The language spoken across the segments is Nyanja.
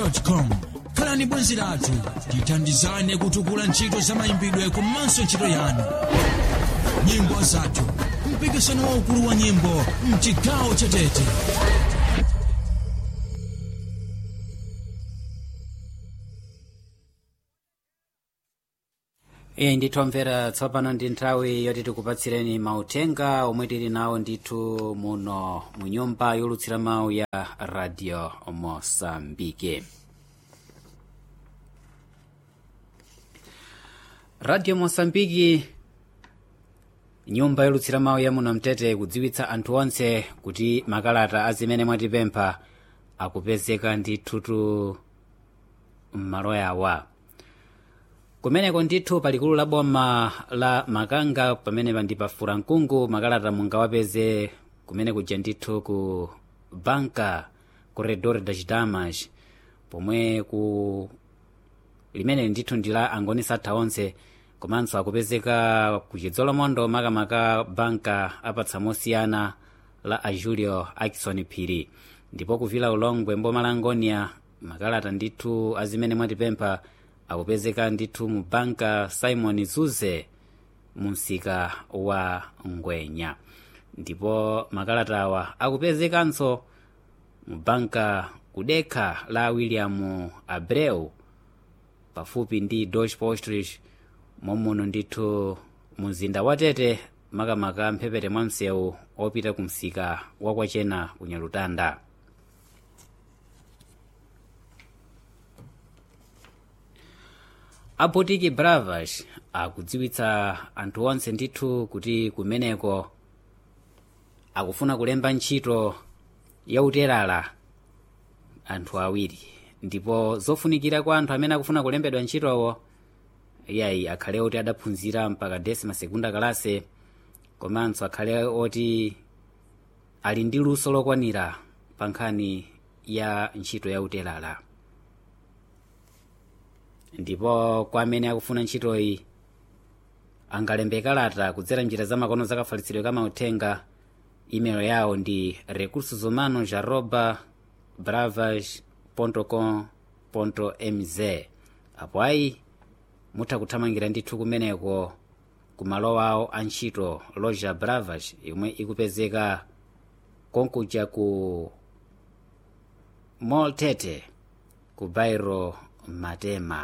com khalani bwenzi lathu tithandizane kutukula ntchito za mayimbidwe komanso ntchito yanu nyimbo zathu mpikisano waukulu wa nyimbo mchigawo cha tete iye ndithomvera tsopano ndi nthawi yoti tikupatsireni mautenga omwe tili nawo ndithu muno mu nyumba yolutsira mawu ya radio mosambike radio mosambiki nyumba yolutsira mawu ya muno mtete kudziwitsa anthu onse kuti makalata azimene mwatipempha akupezeka ndithutu m'malo yawa kumeneko ndithu palikulu la boma la makanga pamene ndi pa furankungu makalata mungawapeze kumene kuja ndithu ku banka corredor das damas pomwe ku limene ndithu ndi la angoni satha onse komanso akupezeka ku chidzolomondo makamaka banka apatsa mosiyana la a julio akison phiri ndipo kuvila ulongwe mboma la ngonia makalata ndithu azimene mwatipempha akupezeka ndithu mu banka simon zuze mu msika wa ngwenya ndipo makalata awa akupezekanso mu banka kudekha la william abreu pafupi ndi deutsche postrich momuno ndithu mumzinda wa tete makamaka mphepete mwa msewu opita ku msika wakwachena kunyalutanda abotiki bravas akudziwitsa anthu onse ndithu kuti kumeneko akufuna kulemba ntchito yauterala anthu awiri ndipo zofunikira kwa anthu amene akufuna kulembedwa ntchitowo iyayi akhale oti adaphunzira mpaka desima segunda kalase komanso akhale oti ali ndi luso lokwanira pa nkhani ya ntchito yauterala ndipo kwa amene akufuna ntchitoyi angalembe kalata kudzera njira za makono zakafalitsidwe ka mauthenga email yawo ndi recursos humanos arroba bravas com mz apo ayi mutha kuthamangira ndithu kumeneko ku malo awo a ntchito loja bravas yomwe ikupezeka konkuja ku mall tete ku bairo matema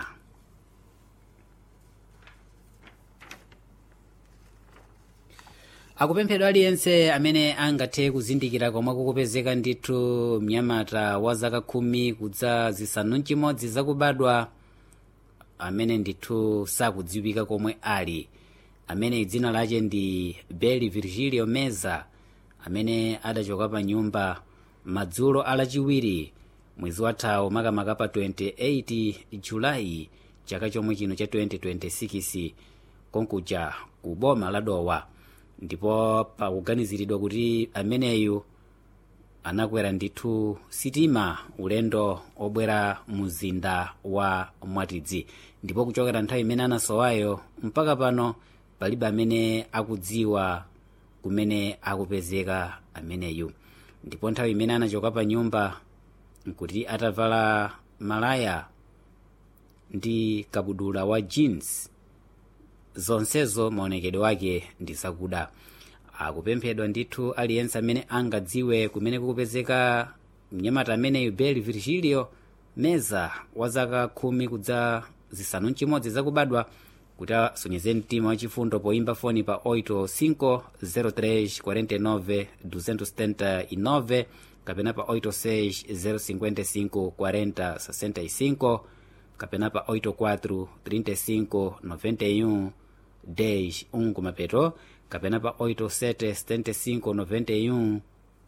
akupemphedwa aliyense amene angathe kuzindikira komwe kukupezeka ndithu mnyamata wa zaka khumi kudza zisanu mchimodzi zakubadwa amene ndithu sakudziwika komwe ali amene dzina lache ndi beli virgilio meza amene adachoka pa nyumba madzulo alachiwiri mwezi wathawu makamaka pa 28 julayi chaka chomwe chino cha 2026 konkuja ku boma la dowa ndipo pakuganiziridwa kuti ameneyu anakwera ndithu sitima ulendo obwera mzinda wa mwatidzi ndipo kuchokera nthawi imene anasowayo mpaka pano palibe amene akudziwa kumene akupezeka ameneyu ndipo nthawi imene anachoka pa nyumba nkuti atavala malaya ndi kabudula wa jeans zonsezo maonekedwe wake ndi zakuda akupemphedwa ndithu aliyense amene angadziwe kumene kukupezeka mnyamata ameneyu beli virgilio meza wa zaka khumi kudza zisanu mchimodzi zakubadwa kuti asonyeze mtima wachifundo poimba foni pa 85 03 49 279 kapena pa 86 055 40 65 kapena pa 84 35 91 10 1 kumapeto kapena pa 87 75 91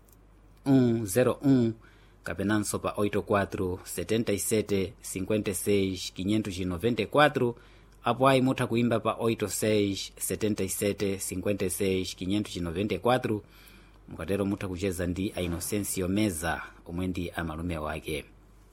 101 kapenanso pa 84 77 56 594 apo ayi mutha kuimba pa 86 77 56 594 mukatero mutha kucheza ndi a inocencio meza omwe ndi amalume wake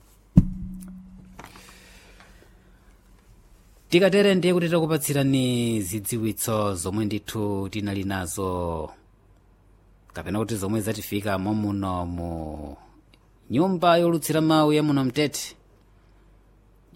tikatere ndiye kuti takupatsirani zidziwitso zomwe ndithu tinali nazo kapena kuti zomwe zatifika momuno mu nyumba yolutsira mawu ya muno mtete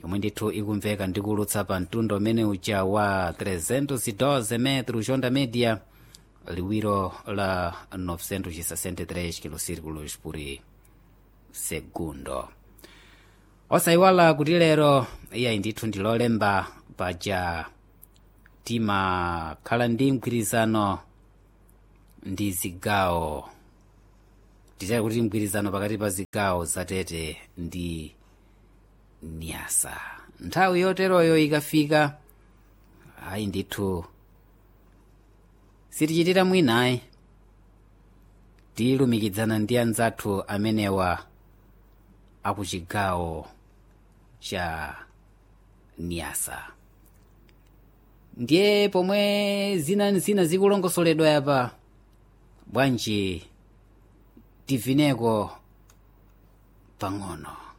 yomwe ndithu ikumveka ndikulutsa pa mtundu umene uja wa 312 metro jonda media liwiro la 963 kilosirculos por segundo osayiwala kuti lero iyayi ndithu ndilolemba paja timakhala ndi mgwirizano ndi zigawo titali kuti mgwirizano pakati pa zigawo zatete ndi niyasa nthawi yoteroyo ikafika ayi ndithu sitichitira mwinayi tilumikizana ndi anzathu amenewa akuchigawo cha niyasa ndiye pomwe zina zina zikulongosoledwa yapa bwanji tivineko pang'ono